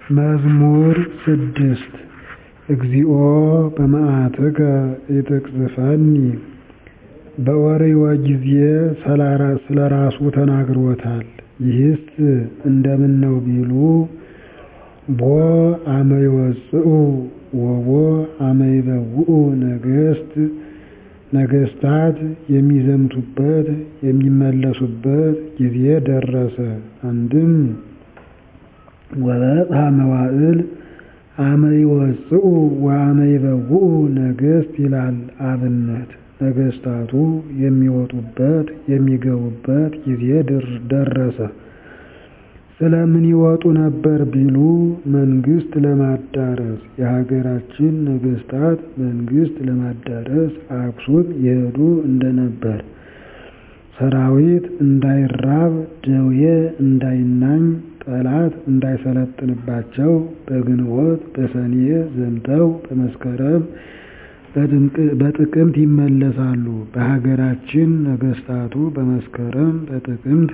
መዝሙር ስድስት እግዚኦ በመዓትከ ኢትቅዝፈኒ በኦርዮ ጊዜ ስለራሱ ተናግሮታል ይህስ እንደምነው ቢሉ ቦ አመ ይወፅኡ ወቦ አመ ይበውኡ ነገሥታት የሚዘምቱበት የሚመለሱበት ጊዜ ደረሰ አንድም ወበጽሐ መዋዕል አመ ይወፅኡ ወአመ ይበውኡ ነገሥት ይላል አብነት ነገሥታቱ የሚወጡበት የሚገቡበት ጊዜ ደረሰ ስለምን ይወጡ ነበር ቢሉ መንግሥት ለማዳረስ የሀገራችን ነገሥታት መንግሥት ለማዳረስ አክሱም ይሄዱ እንደነበር ሰራዊት እንዳይራብ ደዌ እንዳይናኝ ጠላት እንዳይሰለጥንባቸው በግንቦት በሰኔ ዘምተው በመስከረም በጥቅምት ይመለሳሉ በሀገራችን ነገሥታቱ በመስከረም በጥቅምት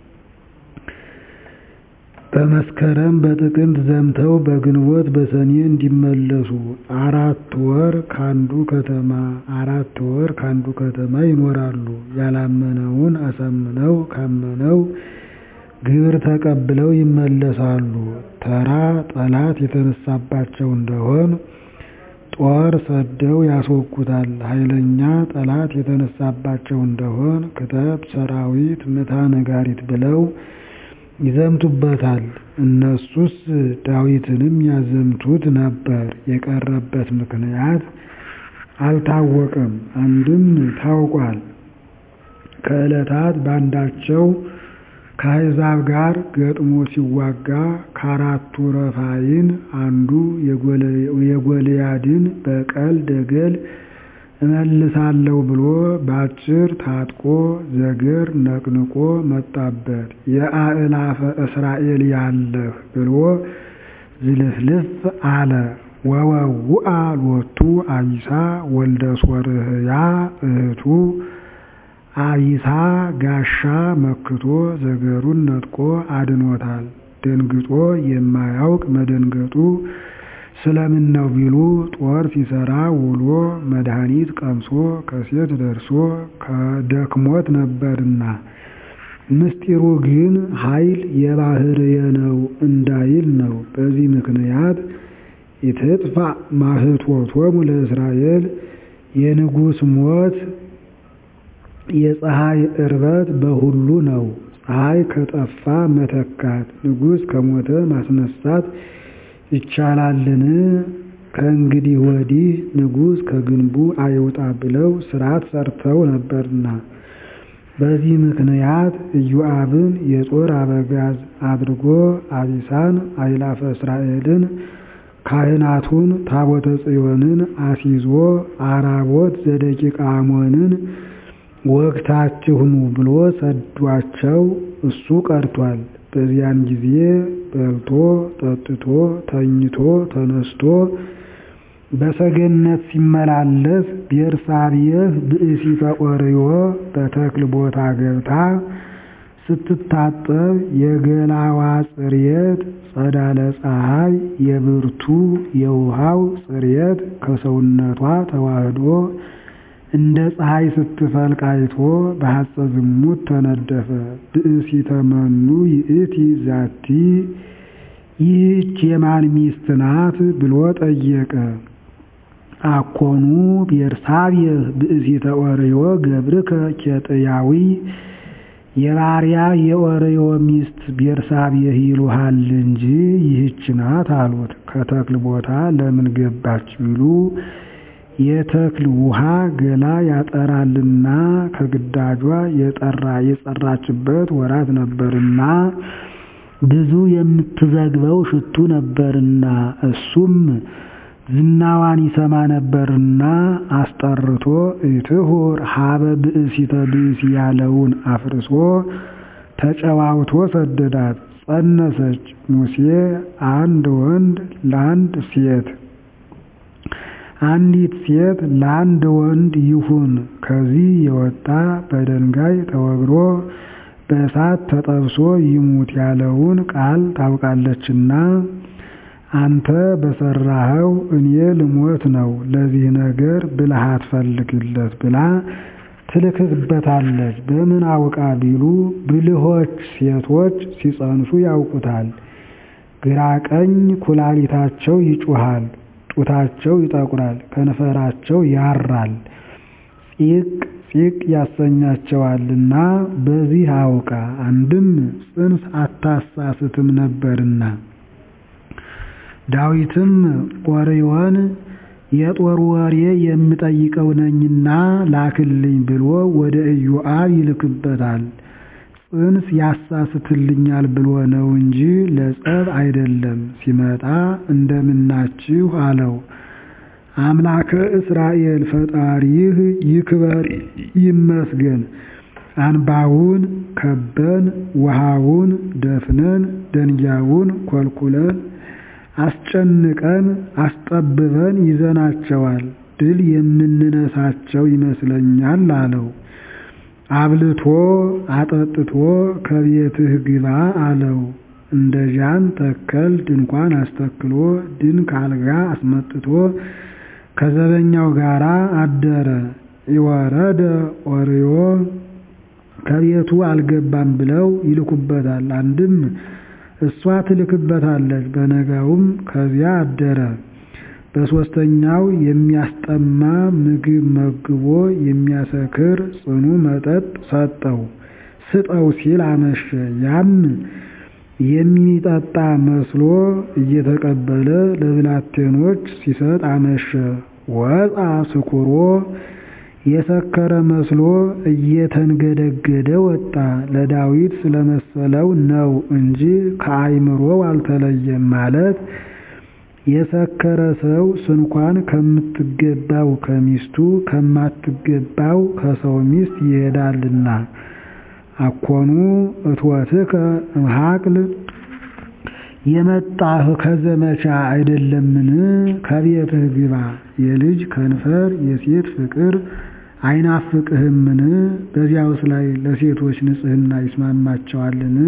በመስከረም በጥቅምት ዘምተው በግንቦት በሰኔ እንዲመለሱ አራት ወር ካንዱ ከተማ አራት ወር ካንዱ ከተማ ይኖራሉ ያላመነውን አሳምነው ካመነው ግብር ተቀብለው ይመለሳሉ ተራ ጠላት የተነሳባቸው እንደሆን ጦር ሰደው ያስወጉታል ኃይለኛ ጠላት የተነሳባቸው እንደሆን ክተት ሰራዊት ምታ ነጋሪት ብለው ይዘምቱበታል እነሱስ ዳዊትንም ያዘምቱት ነበር የቀረበት ምክንያት አልታወቀም አንድም ታውቋል ከዕለታት ባንዳቸው ከአሕዛብ ጋር ገጥሞ ሲዋጋ ከአራቱ ረፋይን አንዱ የጎልያድን በቀል ደገል እመልሳለሁ ብሎ ባጭር ታጥቆ ዘገር ነቅንቆ መጣበት የአእላፈ እስራኤል ያለህ ብሎ ዝልፍልፍ አለ ወወውአ ሎቱ አቢሳ ወልደ ሶርህያ እህቱ አቢሳ ጋሻ መክቶ ዘገሩን ነጥቆ አድኖታል ደንግጦ የማያውቅ መደንገጡ ስለምን ነው ቢሉ ጦር ሲሰራ ውሎ መድኃኒት ቀምሶ ከሴት ደርሶ ከደክሞት ነበርና ምስጢሩ ግን ኃይል የባህርየ ነው እንዳይል ነው በዚህ ምክንያት ኢትጥፋ ማህቶቶሙ ለእስራኤል የንጉሥ ሞት የፀሐይ እርበት በሁሉ ነው ፀሐይ ከጠፋ መተካት ንጉሥ ከሞተ ማስነሳት ይቻላልን ከእንግዲህ ወዲህ ንጉሥ ከግንቡ አይውጣ ብለው ሥርዓት ሰርተው ነበርና በዚህ ምክንያት ኢዮአብን የጦር አበጋዝ አድርጎ አቢሳን አእላፈ እስራኤልን ካህናቱን ታቦተ ጽዮንን አስይዞ አራቦት ዘደቂቀ አሞንን ወግታችሁ ኑ ብሎ ሰዷቸው እሱ ቀርቷል በዚያን ጊዜ በልቶ ጠጥቶ ተኝቶ ተነስቶ በሰገነት ሲመላለስ ቤርሳቤህ ብእሲተ ኦርዮ በተክል ቦታ ገብታ ስትታጠብ የገላዋ ጽሬት ጸዳለ ፀሐይ የብርቱ የውሃው ጽሬት ከሰውነቷ ተዋህዶ እንደ ፀሐይ ስትፈልቅ አይቶ በሐፀ ዝሙት ተነደፈ ብእሲተ መኑ ይእቲ ዛቲ ይህች የማን ሚስት ናት ብሎ ጠየቀ አኮኑ ቤርሳቤህ ብእሲተ ኦርዮ ገብርከ ኬጥያዊ የባሪያ የኦርዮ ሚስት ቤርሳቤህ ይሉሃል እንጂ ይህች ናት አሉት ከተክል ቦታ ለምን ገባች ቢሉ የተክል ውሃ ገላ ያጠራልና ከግዳጇ የጠራ የጸራችበት ወራት ነበርና ብዙ የምትዘግበው ሽቱ ነበርና እሱም ዝናዋን ይሰማ ነበርና አስጠርቶ እትሁር ሀበ ብእሲተ ብእሲ ያለውን አፍርሶ ተጨዋውቶ ሰደዳት ጸነሰች ሙሴ አንድ ወንድ ለአንድ ሴት አንዲት ሴት ለአንድ ወንድ ይሁን ከዚህ የወጣ በድንጋይ ተወግሮ በእሳት ተጠብሶ ይሙት ያለውን ቃል ታውቃለችና አንተ በሠራኸው እኔ ልሞት ነው ለዚህ ነገር ብልሃት ፈልግለት ብላ ትልክበታለች። በምን አውቃ ቢሉ ብልሆች ሴቶች ሲፀንሱ ያውቁታል። ግራ ቀኝ ኩላሊታቸው ይጮኻል፣ ጡታቸው ይጠቁራል፣ ከንፈራቸው ያራል፣ ጺቅ ጺቅ ያሰኛቸዋልና በዚህ አውቃ አንድም ፅንስ አታሳስትም ነበርና። ዳዊትም ኦርዮን የጦር ወሬ የምጠይቀው ነኝና ላክልኝ ብሎ ወደ ኢዮአብ ይልክበታል። ፅንስ ያሳስትልኛል ብሎ ነው እንጂ ለጸብ አይደለም። ሲመጣ እንደምናችሁ አለው። አምላከ እስራኤል ፈጣሪህ ይክበር ይመስገን። አንባውን ከበን ውሃውን ደፍነን ደንጊያውን ኮልኩለን አስጨንቀን አስጠብበን ይዘናቸዋል። ድል የምንነሳቸው ይመስለኛል አለው። አብልቶ አጠጥቶ ከቤትህ ግባ አለው። እንደ ዣን ተከል ድንኳን አስተክሎ ድንክ አልጋ አስመጥቶ ከዘበኛው ጋር አደረ። ይወረደ ኦርዮ ከቤቱ አልገባም ብለው ይልኩበታል። አንድም እሷ ትልክበታለች። በነጋውም ከዚያ አደረ። በሦስተኛው የሚያስጠማ ምግብ መግቦ የሚያሰክር ጽኑ መጠጥ ሰጠው። ስጠው ሲል አመሸ። ያም የሚጠጣ መስሎ እየተቀበለ ለብላቴኖች ሲሰጥ አመሸ። ወጣ ስኩሮ የሰከረ መስሎ እየተንገደገደ ወጣ። ለዳዊት ስለመሰለው ነው እንጂ ከአይምሮው አልተለየም ማለት የሰከረ ሰው ስንኳን ከምትገባው ከሚስቱ ከማትገባው ከሰው ሚስት ይሄዳልና። አኮኑ እትወትከ እምሃቅል የመጣህ ከዘመቻ አይደለምን? ከቤትህ ግባ። የልጅ ከንፈር የሴት ፍቅር አይናፍቅህምን? በዚያውስ ላይ ለሴቶች ንጽሕና ይስማማቸዋልን?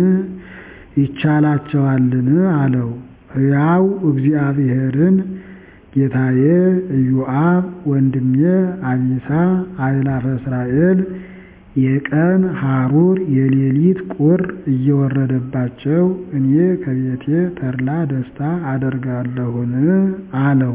ይቻላቸዋልን? አለው። ሕያው እግዚአብሔርን ጌታዬ ኢዮአብ ወንድሜ አቢሳ አእላፈ እስራኤል የቀን ሐሩር የሌሊት ቁር እየወረደባቸው እኔ ከቤቴ ተድላ ደስታ አደርጋለሁን? አለው።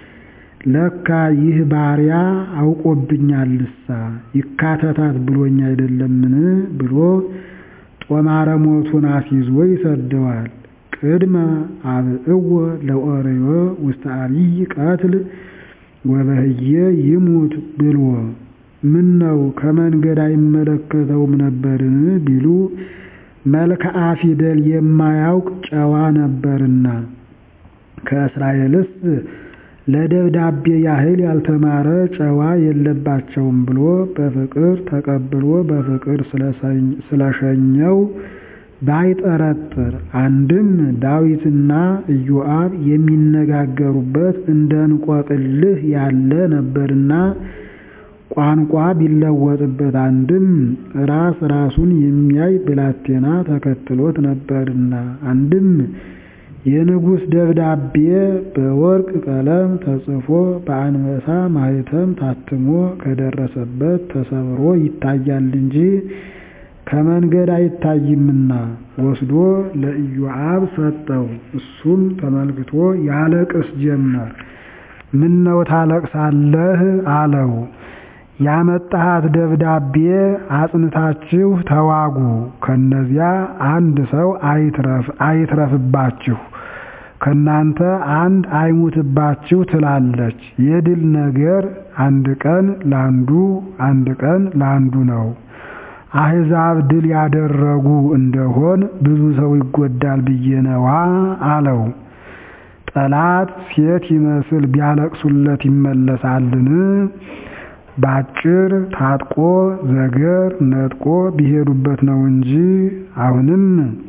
ለካ ይህ ባሪያ አውቆብኛልሳ ይካተታት ብሎኝ አይደለምን? ብሎ ጦማረ ሞቱን አስይዞ ይሰደዋል። ቅድመ አብዕዎ ለኦርዮ ውስተ አብይ ቀትል ወበህየ ይሙት ብሎ ምን ነው ከመንገድ አይመለከተውም ነበርን? ቢሉ መልክዓ ፊደል የማያውቅ ጨዋ ነበርና ከእስራኤልስ ለደብዳቤ ያህል ያልተማረ ጨዋ የለባቸውም ብሎ በፍቅር ተቀብሎ በፍቅር ስለሸኘው ባይጠረጥር አንድም ዳዊትና ኢዮአብ የሚነጋገሩበት እንደ እንቆቅልህ ያለ ነበርና ቋንቋ ቢለወጥበት አንድም ራስ ራሱን የሚያይ ብላቴና ተከትሎት ነበርና አንድም የንጉሥ ደብዳቤ በወርቅ ቀለም ተጽፎ በአንበሳ ማኅተም ታትሞ ከደረሰበት ተሰብሮ ይታያል እንጂ ከመንገድ አይታይምና ወስዶ ለኢዮአብ ሰጠው። እሱም ተመልክቶ ያለቅስ ጀመር። ምነው ታለቅሳለህ? አለው። ያመጣሃት ደብዳቤ አጽንታችሁ ተዋጉ፣ ከነዚያ አንድ ሰው አይትረፍባችሁ፣ ከናንተ አንድ አይሙትባችሁ ትላለች። የድል ነገር አንድ ቀን ላንዱ አንድ ቀን ላንዱ ነው። አሕዛብ ድል ያደረጉ እንደሆን ብዙ ሰው ይጎዳል ብዬ ነዋ አለው። ጠላት ሴት ይመስል ቢያለቅሱለት ይመለሳልን? ባጭር ታጥቆ ዘገር ነጥቆ ቢሄዱበት ነው እንጂ። አሁንም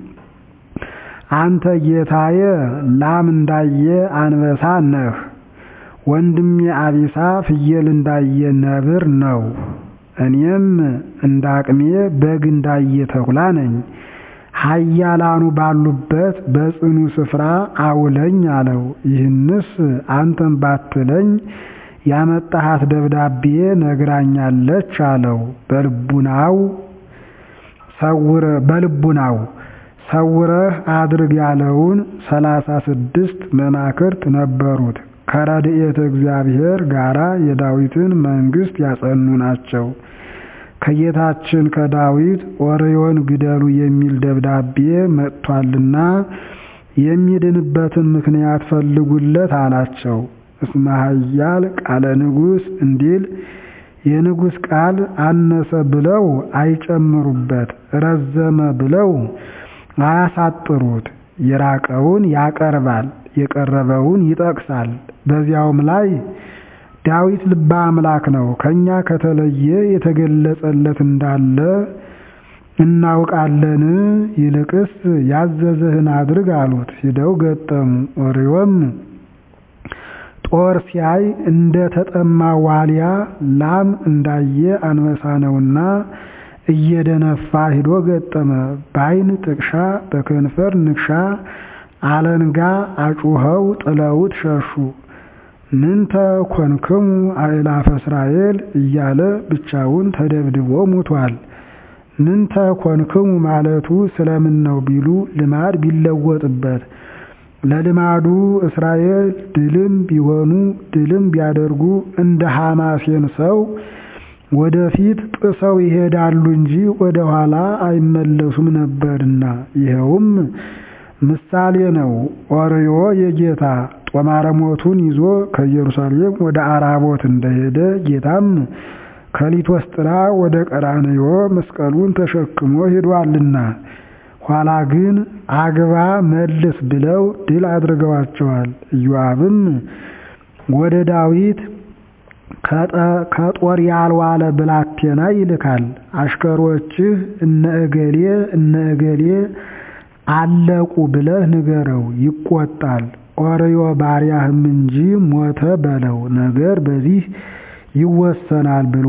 አንተ ጌታዬ ላም እንዳየ አንበሳ ነህ፣ ወንድሜ አቢሳ ፍየል እንዳየ ነብር ነው። እኔም እንዳቅሜ በግ እንዳየ ተኩላ ነኝ። ኃያላኑ ባሉበት በጽኑ ስፍራ አውለኝ አለው። ይህንስ አንተም ባትለኝ ያመጣሃት ደብዳቤ ነግራኛለች አለው። በልቡናው በልቡናው ሰውረህ አድርግ ያለውን ሰላሳ ስድስት መማክርት ነበሩት። ከረድኤተ እግዚአብሔር ጋራ የዳዊትን መንግስት ያጸኑ ናቸው። ከጌታችን ከዳዊት ኦርዮን ግደሉ የሚል ደብዳቤ መጥቷልና የሚድንበትን ምክንያት ፈልጉለት አላቸው። እስመ ኃያል ቃለ ንጉሥ እንዲል የንጉሥ ቃል አነሰ ብለው አይጨምሩበት፣ ረዘመ ብለው አያሳጥሩት። የራቀውን ያቀርባል፣ የቀረበውን ይጠቅሳል። በዚያውም ላይ ዳዊት ልበ አምላክ ነው፣ ከኛ ከተለየ የተገለጸለት እንዳለ እናውቃለን። ይልቅስ ያዘዘህን አድርግ አሉት። ሂደው ገጠሙ። ኦርዮም ጦር ሲያይ እንደ ተጠማ ዋልያ ላም እንዳየ አንበሳ ነውና እየደነፋ ሂዶ ገጠመ። በዓይን ጥቅሻ በከንፈር ንክሻ አለንጋ አጩኸው ጥለውት ሸሹ። ምንተ ኮንክሙ አእላፈ እስራኤል እያለ ብቻውን ተደብድቦ ሙቷል። ምንተ ኮንክሙ ማለቱ ስለምን ነው ቢሉ ልማድ ቢለወጥበት ለልማዱ እስራኤል ድልም ቢሆኑ ድልም ቢያደርጉ እንደ ሐማሴን ሰው ወደፊት ጥሰው ይሄዳሉ እንጂ ወደ ኋላ አይመለሱም ነበርና፣ ይኸውም ምሳሌ ነው። ኦርዮ የጌታ ጦማረ ሞቱን ይዞ ከኢየሩሳሌም ወደ አራቦት እንደሄደ ጌታም ከሊቶስጥራ ወደ ቀራንዮ መስቀሉን ተሸክሞ ሄዷልና ኋላ ግን አግባ መልስ ብለው ድል አድርገዋቸዋል። ኢዮአብም ወደ ዳዊት ከጦር ያልዋለ ብላቴና ይልካል። አሽከሮችህ እነ እገሌ እነ እገሌ አለቁ ብለህ ንገረው፣ ይቆጣል። ኦርዮ ባሪያህም እንጂ ሞተ በለው፣ ነገር በዚህ ይወሰናል ብሎ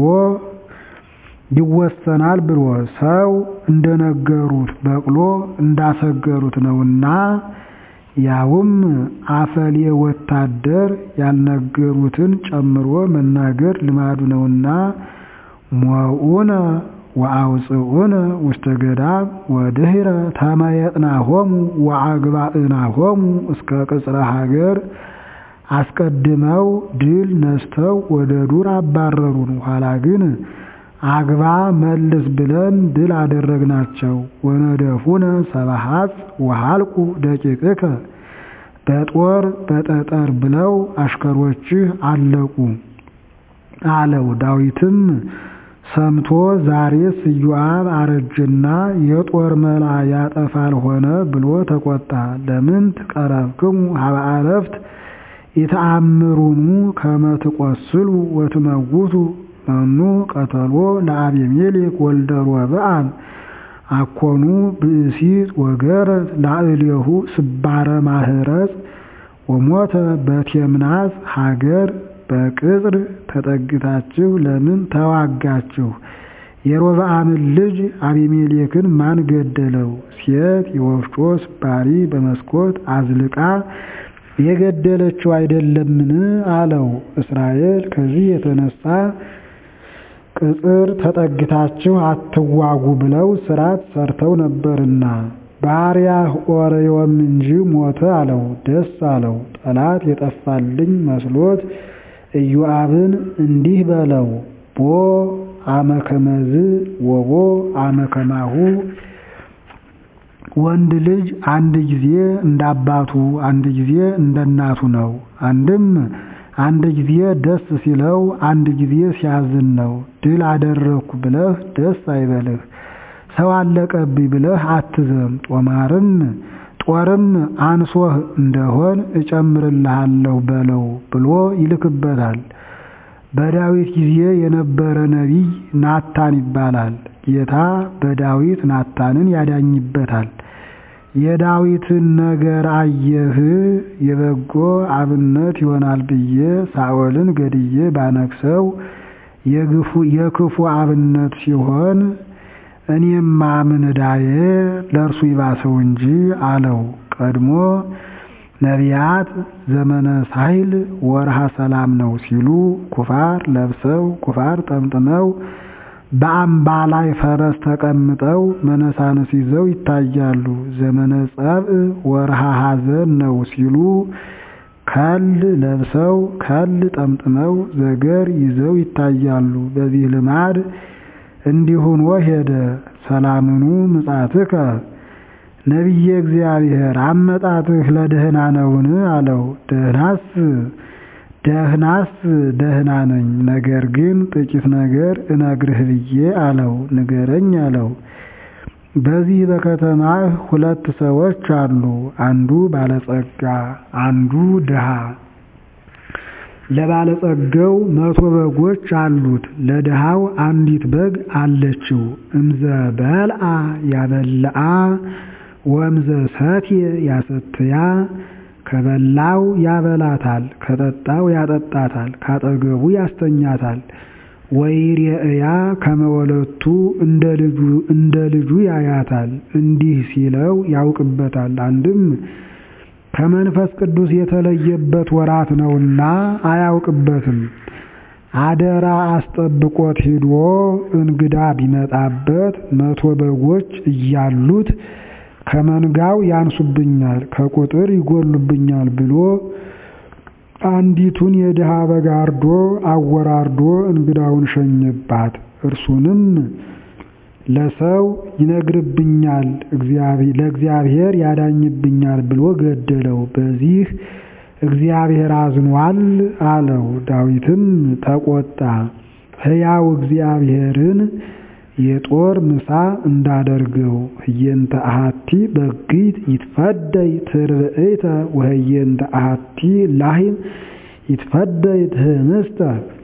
ይወሰናል ብሎ ሰው እንደነገሩት በቅሎ እንዳሰገሩት ነውና ያውም አፈሌ ወታደር ያልነገሩትን ጨምሮ መናገር ልማዱ ነውና ሞዑነ ወአውፅኡነ ውስተ ገዳም ወድህረ ተመየጥናሆሙ ወአግባእናሆሙ እስከ ቅጽረ ሀገር አስቀድመው ድል ነስተው ወደ ዱር አባረሩን። ኋላ ግን አግባ መልስ ብለን ድል አደረግናቸው። ወነደፉነ ሰባሃት ወሃልቁ ደቂቅከ በጦር በጠጠር ብለው አሽከሮችህ አለቁ አለው። ዳዊትም ሰምቶ ዛሬስ ኢዮአብ አረጀና የጦር መላ ያጠፋል ሆነ ብሎ ተቆጣ። ለምን ትቀረብክሙ ሀበ አረፍት የተአምሩኑ ከመ ትቈስሉ ወትመውቱ መኑ ቀተሎ ለአቤሜሌክ ወልደ ሮብዓም አኮኑ ብእሲት ወገረት ላዕሌሁ ስባረ ማህረጽ ወሞተ በቴምናስ ሀገር በቅጽር ተጠግታችሁ ለምን ተዋጋችሁ? የሮብዓምን ልጅ አቤሜሌክን ማን ገደለው? ሴት የወፍጮ ስባሪ በመስኮት አዝልቃ የገደለችው አይደለምን? አለው። እስራኤል ከዚህ የተነሳ ቅጽር ተጠግታችሁ አትዋጉ ብለው ሥርዓት ሰርተው ነበርና ባሪያህ ኦርዮም እንጂ ሞተ አለው። ደስ አለው። ጠላት የጠፋልኝ መስሎት ኢዮአብን እንዲህ በለው ቦ አመከመዝ ወቦ አመከማሁ ወንድ ልጅ አንድ ጊዜ እንደ አባቱ አንድ ጊዜ እንደ እናቱ ነው። አንድም አንድ ጊዜ ደስ ሲለው አንድ ጊዜ ሲያዝን ነው። ድል አደረግኩ ብለህ ደስ አይበልህ፣ ሰው አለቀብኝ ብለህ አትዘም። ጦማርም ጦርም አንሶህ እንደሆን እጨምርልሃለሁ በለው ብሎ ይልክበታል። በዳዊት ጊዜ የነበረ ነቢይ ናታን ይባላል። ጌታ በዳዊት ናታንን ያዳኝበታል። የዳዊትን ነገር አየህ፣ የበጎ አብነት ይሆናል ብዬ ሳኦልን ገድዬ ባነግሰው የክፉ አብነት ሲሆን እኔማ ምን ዕዳዬ ለእርሱ ይባሰው እንጂ አለው። ቀድሞ ነቢያት ዘመነ ሳይል ወርሃ ሰላም ነው ሲሉ ኩፋር ለብሰው ኩፋር ጠምጥመው በአምባ ላይ ፈረስ ተቀምጠው መነሳንስ ይዘው ይታያሉ። ዘመነ ጸብእ ወርሃ ሐዘን ነው ሲሉ ከል ለብሰው ከል ጠምጥመው ዘገር ይዘው ይታያሉ። በዚህ ልማድ እንዲሁኖ ሄደ። ሰላምኑ ምጻትከ ነቢየ እግዚአብሔር አመጣትህ ለደህና ነውን? አለው። ደህናስ ደህናስ ደህና ነኝ፣ ነገር ግን ጥቂት ነገር እነግርህ ብዬ አለው። ንገረኝ አለው። በዚህ በከተማህ ሁለት ሰዎች አሉ፣ አንዱ ባለጸጋ፣ አንዱ ድሃ። ለባለጸጋው መቶ በጎች አሉት፣ ለድሃው አንዲት በግ አለችው። እምዘ በልአ ያበልአ ወእምዘ ሰትየ ያሰትያ ከበላው ያበላታል፣ ከጠጣው ያጠጣታል፣ ካጠገቡ ያስተኛታል። ወይሬእያ ከመወለቱ እንደ ልጁ ያያታል። እንዲህ ሲለው ያውቅበታል። አንድም ከመንፈስ ቅዱስ የተለየበት ወራት ነውና አያውቅበትም። አደራ አስጠብቆት ሂዶ እንግዳ ቢመጣበት መቶ በጎች እያሉት ከመንጋው ያንሱብኛል፣ ከቁጥር ይጎሉብኛል ብሎ አንዲቱን የድሃ በግ አርዶ አወራርዶ እንግዳውን ሸኘባት። እርሱንም ለሰው ይነግርብኛል፣ ለእግዚአብሔር ያዳኝብኛል ብሎ ገደለው። በዚህ እግዚአብሔር አዝኗል አለው። ዳዊትም ተቆጣ። ሕያው እግዚአብሔርን የጦር ምሳ እንዳደርገው ህየንተ አሐቲ በግይት ይትፈደይ ትርብእተ ወህየንተ አሐቲ ላሂም ይትፈደይ ትህምስተ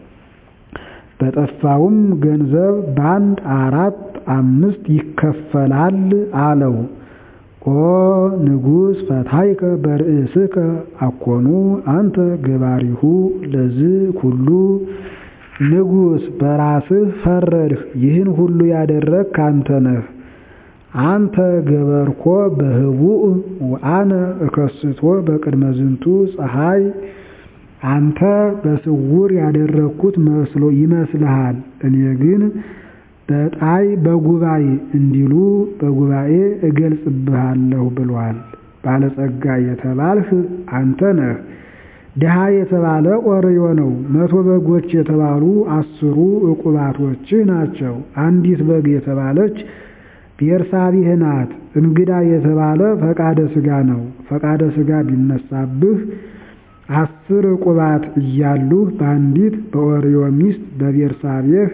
በጠፋውም ገንዘብ በአንድ አራት አምስት ይከፈላል አለው። ኦ ንጉሥ ፈታይከ በርእስከ አኮኑ አንተ ገባሪሁ ለዝ ኩሉ ንጉሥ በራስህ ፈረድህ፣ ይህን ሁሉ ያደረግክ አንተ ነህ። አንተ ገበርኮ በህቡእ ወአነ እከስቶ በቅድመ ዝንቱ ፀሐይ። አንተ በስውር ያደረግኩት መስሎ ይመስልሃል፣ እኔ ግን በጣይ በጉባኤ እንዲሉ በጉባኤ እገልጽብሃለሁ ብሏል። ባለጸጋ የተባልህ አንተ ነህ። ድሃ የተባለ ኦርዮ ነው። መቶ በጎች የተባሉ አስሩ ዕቁባቶችህ ናቸው። አንዲት በግ የተባለች ቤርሳቢህ ናት። እንግዳ የተባለ ፈቃደ ሥጋ ነው። ፈቃደ ሥጋ ቢነሳብህ አስር ዕቁባት እያሉህ በአንዲት በኦርዮ ሚስት በቤርሳቤህ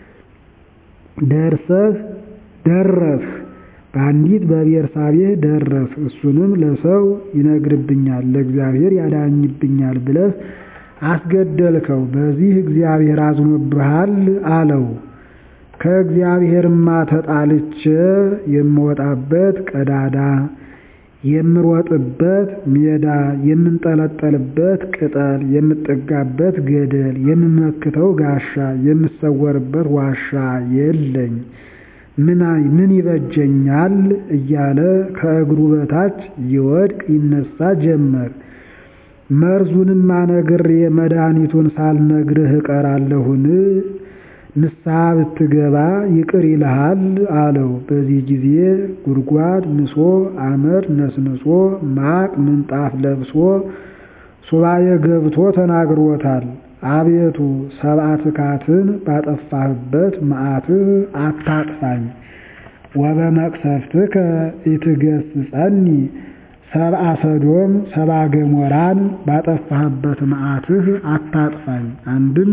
ደርሰህ ደረስህ በአንዲት በቤርሳቤህ ደረስ እሱንም ለሰው ይነግርብኛል ለእግዚአብሔር ያዳኝብኛል ብለህ አስገደልከው። በዚህ እግዚአብሔር አዝኖብሃል አለው። ከእግዚአብሔርማ ተጣልቼ የምወጣበት ቀዳዳ፣ የምሮጥበት ሜዳ፣ የምንጠለጠልበት ቅጠል፣ የምጠጋበት ገደል፣ የምመክተው ጋሻ፣ የምሰወርበት ዋሻ የለኝ ምን ይበጀኛል እያለ ከእግሩ በታች ይወድቅ ይነሳ ጀመር። መርዙንም አነግሬ መድኃኒቱን ሳልነግርህ እቀራለሁን? ንስሐ ብትገባ ይቅር ይልሃል አለው። በዚህ ጊዜ ጉድጓድ ምሶ አመድ ነስንሶ ማቅ ምንጣፍ ለብሶ ሱባኤ ገብቶ ተናግሮታል። አቤቱ ሰብአ ትካትን ባጠፋህበት መዓትህ አታጥፋኝ። ወበመቅሰፍትከ ኢትገሥጸኒ ሰብአ ሰዶም ሰብአ ገሞራን ባጠፋህበት መዓትህ አታጥፋኝ። አንድም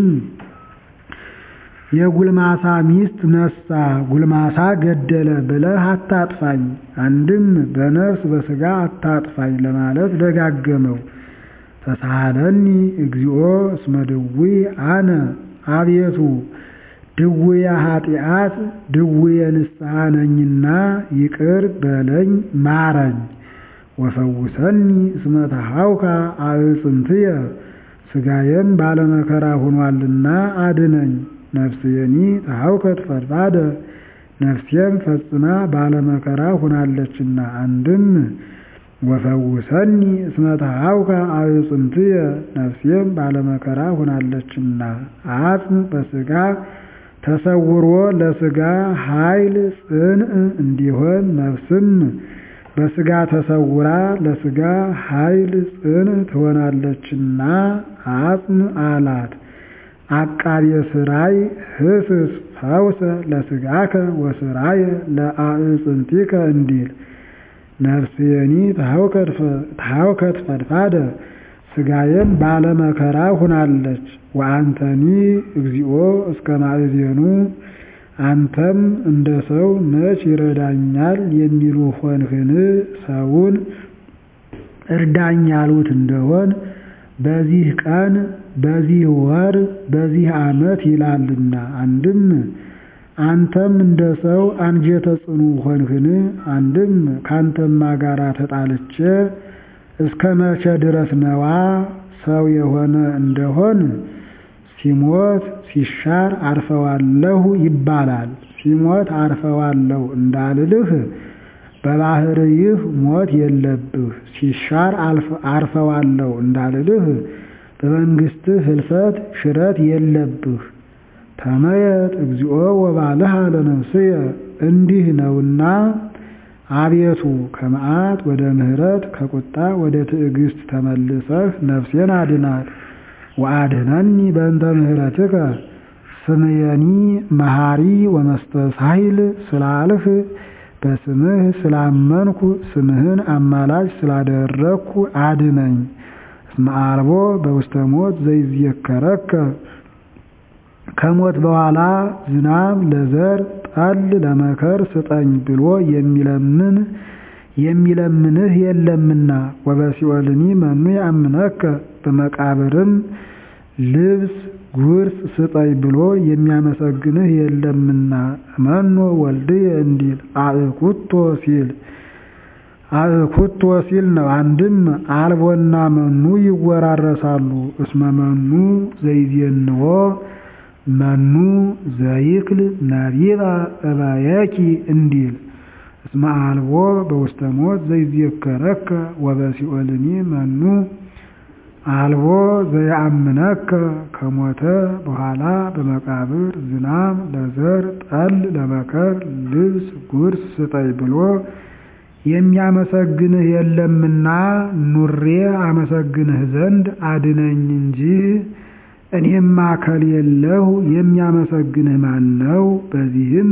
የጉልማሳ ሚስት ነሳ ጉልማሳ ገደለ ብለህ አታጥፋኝ። አንድም በነፍስ በሥጋ አታጥፋኝ ለማለት ደጋገመው። ተሳሃለኒ እግዚኦ እስመ ድውይ አነ አቤቱ ድውየ ኃጢአት ድውየ ንስሐ ነኝና ይቅር በለኝ ማረኝ። ወፈውሰኒ እስመ ተሃውካ አዕፅምትየ ሥጋዬም ባለመከራ ሆኗልና አድነኝ። ነፍስየኒ ተሃውከት ፈድፋደ ነፍሴም ፈጽማ ባለመከራ ሁናለችና። አንድም ወፈውሰኒ እስመ ተሃውከ አዕጽምትየ ነፍሴም ባለመከራ ሁናለችና። አጽም በሥጋ ተሰውሮ ለሥጋ ኃይል ጽንዕ እንዲሆን ነፍስም በሥጋ ተሰውራ ለሥጋ ኃይል ጽንዕ ትሆናለችና አጽም አላት። አቃቤ ሥራይ ህስስ ፈውሰ ለሥጋከ ወሥራየ ለአዕጽምቲከ እንዲል ነፍስየኒ ተሃውከት ፈድፋደ ሥጋዬም ባለመከራ ሁናለች። ወአንተኒ እግዚኦ እስከ ማእዜኑ አንተም እንደ ሰው መች ይረዳኛል የሚሉ ሆንህን? ሰውን እርዳኝ ያሉት እንደሆን በዚህ ቀን በዚህ ወር በዚህ ዓመት ይላልና። አንድም አንተም እንደ ሰው አንጀተ ጽኑ ሆንህን? አንድም ካንተማ ጋራ ተጣልቼ እስከ መቼ ድረስ ነዋ? ሰው የሆነ እንደሆን ሲሞት ሲሻር አርፈዋለሁ ይባላል። ሲሞት አርፈዋለሁ እንዳልልህ በባህርይህ ሞት የለብህ። ሲሻር አርፈዋለሁ እንዳልልህ በመንግሥትህ ህልፈት ሽረት የለብህ። ተመየጥ እግዚኦ ወባልሃ ለነፍስየ እንዲህ ነውና አቤቱ ከመዓት ወደ ምሕረት ከቁጣ ወደ ትዕግስት ተመልሰህ ነፍሴን አድናት። ወአድኅነኒ በእንተ ምሕረትከ ስምየኒ መሐሪ ወመስተሳሂል ስላልህ በስምህ ስላመንኩ ስምህን አማላጅ ስላደረግኩ አድነኝ። እስመ አልቦ በውስተ ሞት ዘይዝየከረከ ከሞት በኋላ ዝናብ ለዘር ጠል ለመከር ስጠኝ ብሎ የሚለምን የሚለምንህ የለምና። ወበሲኦልኒ መኑ ያምነከ በመቃብርም ልብስ ጉርስ ስጠኝ ብሎ የሚያመሰግንህ የለምና። መኖ ወልድየ እንዲል አእኩቶ ሲል አእኩቶ ሲል ነው። አንድም አልቦና መኑ ይወራረሳሉ። እስመ መኑ ዘይዜንዎ መኑ ዘይክል ነቢባ እባየኪ እንዲል እስመ አልቦ በውስተ ሞት ዘይዝየከረከ ወበሲኦልኒ መኑ አልቦ ዘየአምነከ ከሞተ በኋላ በመቃብር ዝናብ ለዘር ጠል ለመከር ልብስ ጉርስ ስጠኝ ብሎ የሚያመሰግንህ የለምና ኑሬ አመሰግንህ ዘንድ አድነኝ እንጂ እኔማ ከሌለሁ የሚያመሰግንህ ማን ነው? በዚህም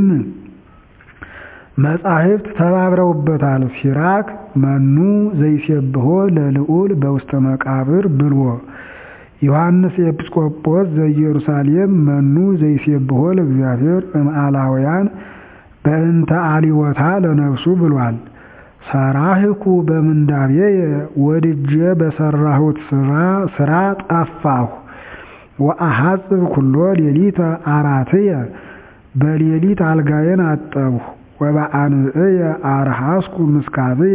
መጻሕፍት ተባብረውበታል። ሲራክ መኑ ዘይሴብሖ ለልዑል በውስተ መቃብር ብልዎ ዮሐንስ ኤጲስቆጶስ ዘኢየሩሳሌም መኑ ዘይሴብሖ ለእግዚአብሔር እምአላውያን በእንተ አሊወታ ለነፍሱ ብሏል። ሰራህኩ በምንዳቤየ ወድጄ በሰራሁት ስራ ጠፋሁ። ወአሐጽብ ኩሎ ሌሊተ አራትየ በሌሊት አልጋዬን አጠብሁ። ወበአንብዕየ አርሐስኩ ምስካብየ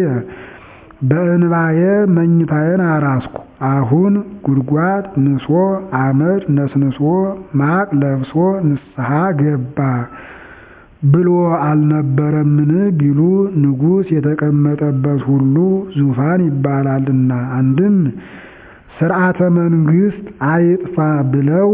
በእንባዬ መኝታዬን አራስኩ። አሁን ጉድጓድ ንሶ አመድ ነስንሶ ማቅ ለብሶ ንስሐ ገባ ብሎ አልነበረምን ቢሉ ንጉሥ የተቀመጠበት ሁሉ ዙፋን ይባላልና። አንድም ስርዓተ መንግስት አይጥፋ ብለው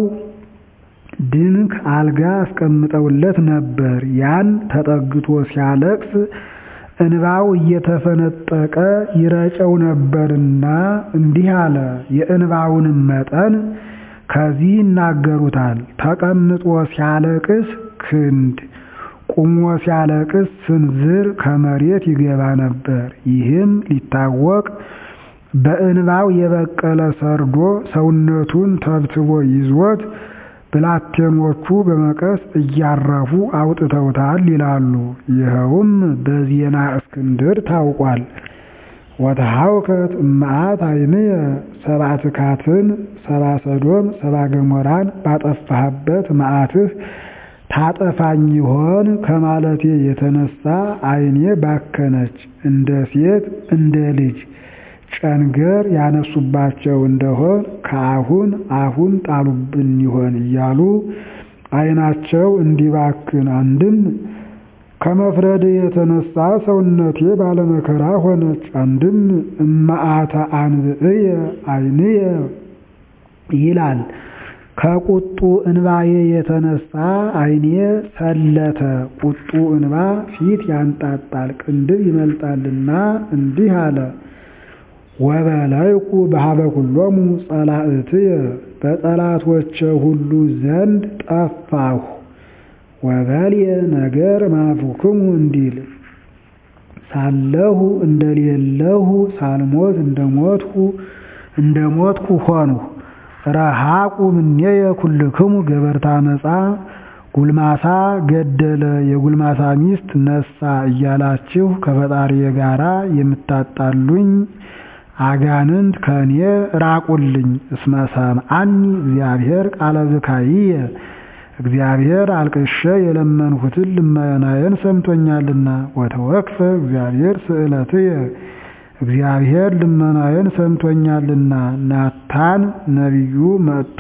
ድንክ አልጋ አስቀምጠውለት ነበር። ያን ተጠግቶ ሲያለቅስ እንባው እየተፈነጠቀ ይረጨው ነበርና እንዲህ አለ። የእንባውንም መጠን ከዚህ ይናገሩታል። ተቀምጦ ሲያለቅስ ክንድ፣ ቁሞ ሲያለቅስ ስንዝር ከመሬት ይገባ ነበር። ይህም ሊታወቅ በእንባው የበቀለ ሰርዶ ሰውነቱን ተብትቦ ይዞት ብላቴኖቹ በመቀስ እያረፉ አውጥተውታል ይላሉ። ይኸውም በዜና እስክንድር ታውቋል። ወተሐውከት እምአት ዓይንየ ሰብአ ትካትን ሰብአ ሰዶም ሰብአ ገሞራን ባጠፋህበት መዓትህ ታጠፋኝ ይሆን ከማለቴ የተነሳ ዓይኔ ባከነች፣ እንደ ሴት እንደ ልጅ ጨንገር ያነሱባቸው እንደሆን ከአሁን አሁን ጣሉብን ይሆን እያሉ ዓይናቸው እንዲባክን አንድም ከመፍረድ የተነሳ ሰውነቴ ባለመከራ ሆነች። አንድም እመዓተ አንብዕየ ዓይንየ ይላል። ከቁጡ እንባዬ የተነሳ ዓይኔ ሰለተ። ቁጡ እንባ ፊት ያንጣጣል፣ ቅንድብ ይመልጣልና እንዲህ አለ። ወበላይኩ በሀበ ኩሎሙ ጸላእትየ በጠላቶቼ ሁሉ ዘንድ ጠፋሁ። ወበልየ ነገር ማፉክሙ እንዲል ሳለሁ እንደሌለሁ ሳልሞት እንደሞትሁ እንደሞትኩ ሆንሁ። ረሃቁ ምኔየ ኩልክሙ ገበርታ መጻ ጉልማሳ ገደለ የጉልማሳ ሚስት ነሳ እያላችሁ ከፈጣሪዬ ጋራ የምታጣሉኝ አጋንንት ከእኔ ራቁልኝ። እስመ ሰምዐኒ እግዚአብሔር ቃለ ብካይየ እግዚአብሔር አልቅሼ የለመንሁትን ልመናዬን ሰምቶኛልና። ወተወክፈ እግዚአብሔር ስእለትየ እግዚአብሔር ልመናዬን ሰምቶኛልና። ናታን ነቢዩ መጥቶ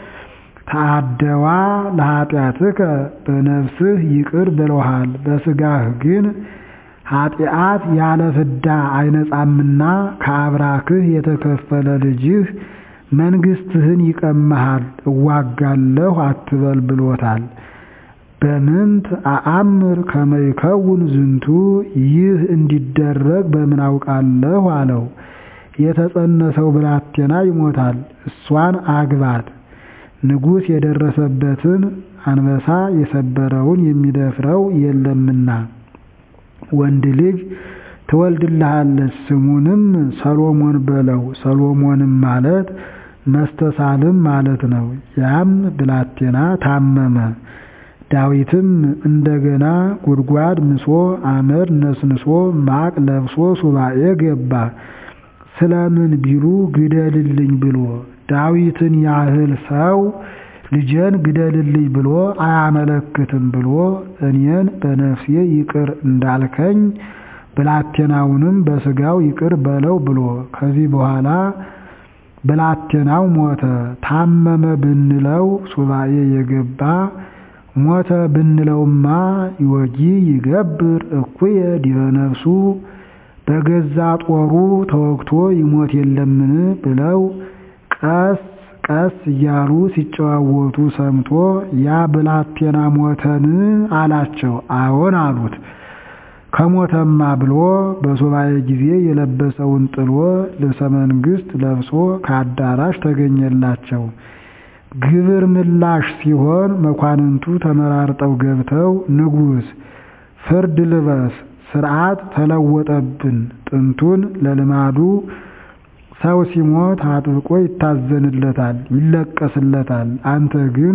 ተአደዋ ለኃጢአትከ በነፍስህ ይቅር ብለውሃል፣ በሥጋህ ግን ኃጢአት ያለ ፍዳ አይነጻምና ከአብራክህ የተከፈለ ልጅህ መንግሥትህን ይቀማሃል፣ እዋጋለሁ አትበል ብሎታል። በምንት አአምር ከመይከውን ዝንቱ ይህ እንዲደረግ በምን አውቃለሁ አለው። የተጸነሰው ብላቴና ይሞታል፣ እሷን አግባት። ንጉሥ የደረሰበትን አንበሳ የሰበረውን የሚደፍረው የለምና ወንድ ልጅ ትወልድልሃለች፣ ስሙንም ሰሎሞን በለው። ሰሎሞንም ማለት መስተሳልም ማለት ነው። ያም ብላቴና ታመመ። ዳዊትም እንደገና ጉድጓድ ምሶ አመድ ነስንሶ ማቅ ለብሶ ሱባኤ ገባ። ስለምን ቢሉ ግደልልኝ ብሎ ዳዊትን ያህል ሰው ልጄን ግደልልኝ ብሎ አያመለክትም ብሎ እኔን በነፍሴ ይቅር እንዳልከኝ ብላቴናውንም በሥጋው ይቅር በለው ብሎ ከዚህ በኋላ ብላቴናው ሞተ። ታመመ ብንለው ሱባኤ የገባ ሞተ ብንለውማ ይወጂ ይገብር እኩየ ዲበ ነፍሱ በገዛ ጦሩ ተወግቶ ይሞት የለምን ብለው ቀስ ቀስ እያሉ ሲጨዋወቱ ሰምቶ ያ ብላቴና ሞተን አላቸው። አዎን አሉት። ከሞተማ ብሎ በሱባኤ ጊዜ የለበሰውን ጥሎ ልብሰ መንግሥት ለብሶ ከአዳራሽ ተገኘላቸው። ግብር ምላሽ ሲሆን መኳንንቱ ተመራርጠው ገብተው ንጉሥ ፍርድ ልበስ፣ ሥርዓት ተለወጠብን። ጥንቱን ለልማዱ ሰው ሲሞት አጥብቆ ይታዘንለታል፣ ይለቀስለታል። አንተ ግን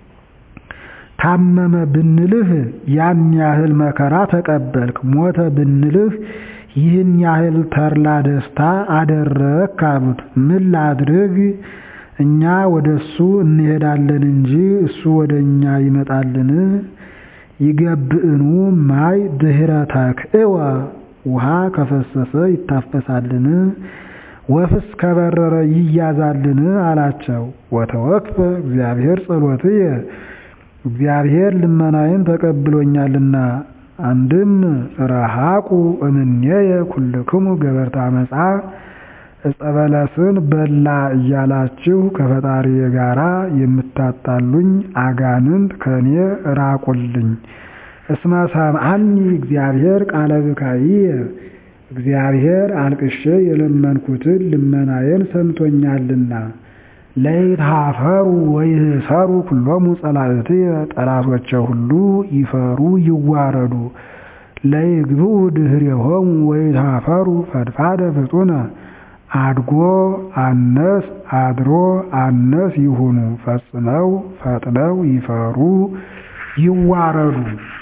ታመመ ብንልህ ያን ያህል መከራ ተቀበልክ፣ ሞተ ብንልህ ይህን ያህል ተድላ ደስታ አደረግክ አሉት። ምን ላድርግ? እኛ ወደ እሱ እንሄዳለን እንጂ እሱ ወደ እኛ ይመጣልን? ይገብእኑ ማይ ድኅረ ተክእወ ውሃ ከፈሰሰ ይታፈሳልን? ወፍስ ከበረረ ይያዛልን? አላቸው። ወተወክፈ እግዚአብሔር ጸሎትየ እግዚአብሔር ልመናዬን ተቀብሎኛልና። አንድም ረሃቁ እምኔየ ኩልክሙ ገበርተ አመፃ ዕፀ በለስን በላ እያላችሁ ከፈጣሪዬ ጋራ የምታጣሉኝ አጋንንት ከእኔ ራቁልኝ። እስመ ሰምዐኒ እግዚአብሔር ቃለ ብካይየ እግዚአብሔር አልቅሼ የለመንኩትን ልመናዬን ሰምቶኛልና። ለይትሃፈሩ ወይህሰሩ ኩሎሙ ጸላእትየ ጠላቶቼ ሁሉ ይፈሩ ይዋረዱ። ለይግብኡ ድኅሬሆሙ ወይትሃፈሩ ፈድፋደ ፍጡነ አድጎ አነስ አድሮ አነስ ይሁኑ ፈጽመው ፈጥነው ይፈሩ ይዋረዱ።